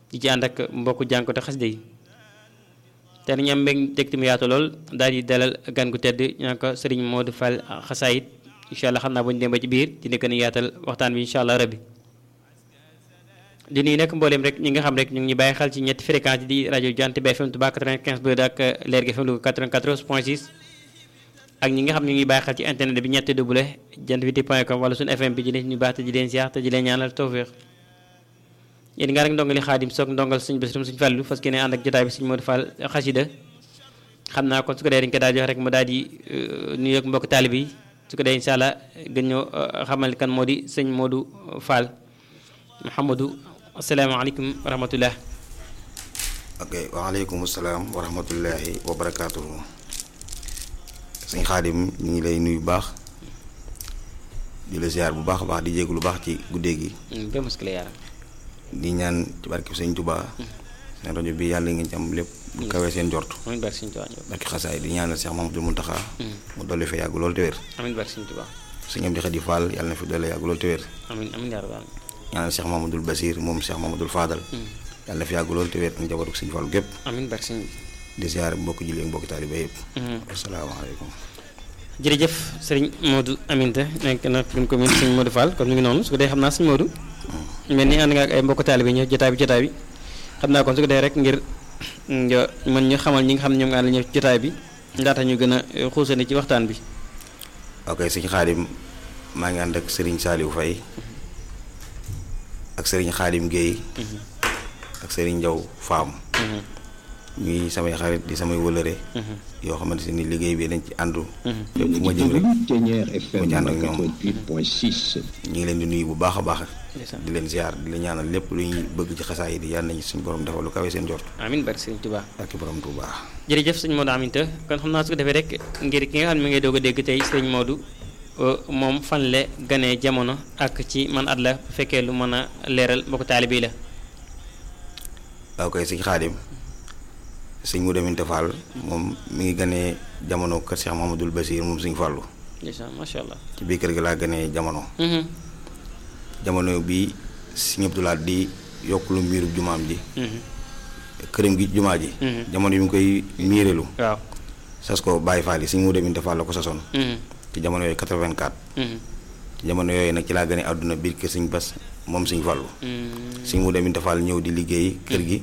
di ci ànd ak mbokku jànkatu xasida yi te nañu am mbég tegti mu yaatu lool daal di dalal gan gu tedd ñaa ko sëriñ Modou Fall xasaayit incha allah xam naa bu ñu dem ba ci biir dina gën a yaatal waxtaan bi incha allah rabbi di nuyu nag mbooleem rek ñi nga xam rek ñu ngi ñu bàyyi xel ci ñetti fréquence di rajo Jant bi FM Touba 95 2 ak Lergui FM Louga 94 point 6 ak ñi nga xam ñu ngi bàyyi xel ci internet bi ñetti double jant bi point com wala suñu FM bi di leen ñu baax te di leen ziar te di leen ñaanal tawféex yéen nga rek ndongali xaadim soog ndongal suñu bés suñu fàllu fas yéene ànd ak jotaay bi suñu Modou Fall xasida xam naa kon su ko dee dañ ko daal jox rek mu daal di nuyu ak mbokk taalib yi su ko dee incha allah gën ñoo xamal kan moo di sëñ Modou Fall Mouhamadou asalaamaaleykum wa rahmatullah ok waaleykum salaam wa rahmatullahi wa barakaatuhu sëñ xaadim ñu ngi lay nuyu bu baax di la ziar bu baax a baax di jéegu lu baax ci guddee gi ba muskile yaara di ñaan ci barke sëñ Tuubaa seen rajo bi yàlla ngeen ci am lépp bu kawee seen jort amiin barke sëñ Tuubaa barke xasaay di ñaanal Cheikh Mamadou Muntaxa mu dolli fa yàgg loolu te wér amiin barke sëñ Tuubaa sëñ Amdi Xadi Fall yàlla na fi dolli yàgg loolu te wér amiin amiin yaa rabbal ñaanal Cheikh Mamadou Basir moom Cheikh Mamadou Fadal yàlla na fi yàgg loolu te wér ak njabootu sëñ Fall gépp amiin barke sëñ di ziar mbokki julli ak mbokki taaliba yëpp asalaamaaleykum jërëjëf sëriñ Modou Aminta nekk na prime commune sëñ Modou Fall kon mi ngi noonu su ko dee xam naa sëñ Modou mel ni ànd nga ak ay mbokk taalibe ñëw jotaay bi jotaay bi xam naa kon su ko dee rek ngir nga mën ñu xamal ñi nga xam ne ñoom nga ànd ñëw jotaay bi ndaata ñu gën a xuusani ci waxtaan bi ok sëñ Xaadim maa ngi ànd ak sëriñ Saliou Faye ak sëriñ Xaadim Guèye ak sëriñ Njaw Faam ñuy samay xarit di samay wëlëre yoo xamante ni liggéey bi dañ ci àndu lépp fu ma jëm rek ma ci ànd ak ñoom ñu ngi leen di nuyu bu baax a baax di leen ziar di leen ñaanal lépp lu ñuy bëgg ci xasaay yi di yàlla nañu suñu borom defal lu kawe seen jort amiin barke sëriñ Tuubaa ak borom Tuubaa jërëjëf sëñ Modou Aminta kon xam naa su ko defee rek ngir ki nga xam ne mi ngay doog a dégg tey sëñ Modou moom fan la ganee jamono ak ci man at la bu fekkee lu mën a leeral mbokk taalibe yi la waaw koy sëñ Xaadim sëñ Modou Aminta Fall moom mi ngi ganee jamono kër Cheikh Mahamadul Basir moom sëñ Fàllu macha allah ci biir kër gi laa ganee jamono jamono bi sëñ Abdulaat di yokk lu miirub jumaam ji këram gi jumaa ji jamono yi mu koy miirelu waaw sas ko Baye Fall yi sëñ Modou Aminta Fall la ko sasoon ci jamono yooyu 84 ci jamono yooyu nag ci laa gane àdduna biir kër sëñ Bas moom sëñ Fàllu sëñ Modou Aminta Fall ñëw di liggéey kër gi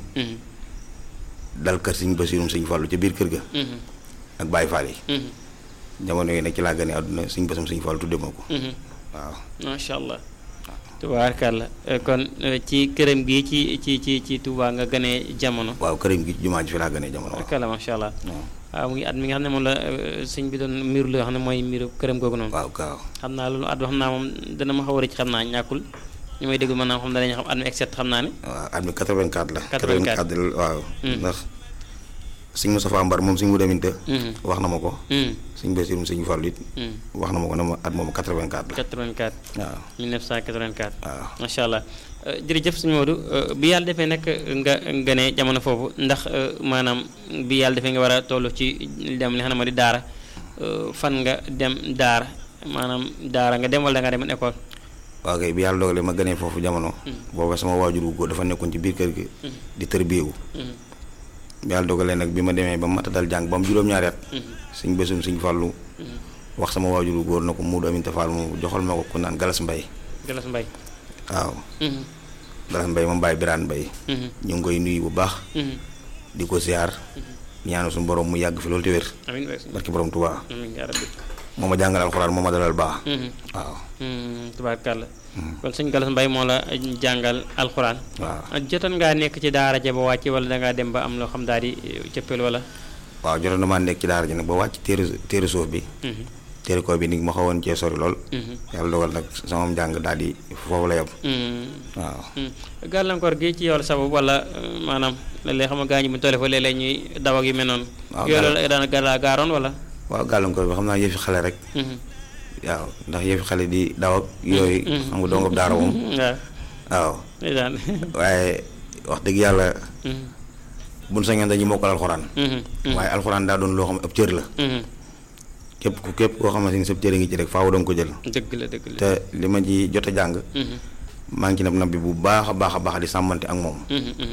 dal kër sëñ Basirum sëñ Fàllu ca biir kër ga ak Baye Fall yi jamono yooyu nag ci laa gane àdduna sëñ Basum sëñ Fàllu tudde ma ko waaw macha allah tubaarkàlla kon ci këram gi ci ci ci ci Touba nga gane jamono waaw këram gi jumaa ji fi laa gane jamono tubaarkàlla macha allah waaw mu ngi at mi nga xam ne moom la sëñ bi doon miiru la xam ne mooy miiru këram googu noonu waaw waaw xam naa loolu at ba xam naa moom dana ma xaw a rëcc xam naa ñàkkul ñu may déglu mën naa xam danañu xam at mi exet xam naa ne waaw at mi 84 la 84 la waaw ndax sëñ Moustapha Mbar moom sëñ Modou Aminta wax na ma ko sëñ Basirum sëñ Fallu it wax na ma ko ne ma at moom 84 la 84 waaw 1984 waaw macha allah jërëjëf sëñ Modou bi yàlla defee nag nga nga ne jamono foofu ndax maanaam bi yàlla defee nga war a toll ci dem li xam ne moo di daara fan nga dem daara maanaam daara nga dem wala da nga dem école waaw kay bi yàlla dogalee ma gënee foofu jamono booba sama waajur wu góor dafa nekkoon ci biir kër gi di tërbiyewu bi yàlla dogalee nag bi ma demee ba mata dal jàng ba mu juróom-ñaari at suñ bésum suñ fàllu wax sama waajur wu góor na ko Modou Aminta Fall mu joxal ma ko ku naan Galas Mbay Galas Mbay waaw Galas Mbay ma Baye Birane Mbay ñu ngi koy nuyu bu baax di ko ziar ñaanu suñu borom mu yàgg fi loolu te wér amiin barki borom Tuubaa amiin yaa rabbi moo ma jàngal alxuraan moo ma dalal baax waaw tubaarkàlla kon sëñ Galas Mbay moo la jàngal alxuraan waaw jotoon ngaa nekk ci daara ja ba wàcc wala dangaa dem ba am loo xam daal di cëppeel wala waaw jotoon na maa nekk ci daara ji nag ba wàcc téere téere suuf bi téere ko bi ni ma xawoon cee sori lool yàlla dogal nag sama njàng daal di foofu la yem waaw gàllankoor gi ci yow la sabab wala maanaam léeg-léeg xam nga gaañu bu tolle fa léeg-léeg ñuy daw ak yu mel noonu waaw yooyu loolu daan gaa gaaroon wala waaw gàllankoor bi xam naa yëfi xale rek waaw ndax yëfi xale di daw ak yooyu xam nga dongob daara moom waaw waaw ndeysaan waaye wax dëgg yàlla buñ sañoon dañuy mokkal alxuraan waaye alxuraan daa doon loo xam ab cër la képp ku képp koo xamante ni sab cër a ngi ci rek faaw danga ko jël dëgg la dëgg la te li ma ci jot a jàng maa ngi ci nab nab bi bu baax a baax a baax di sàmmante ak moom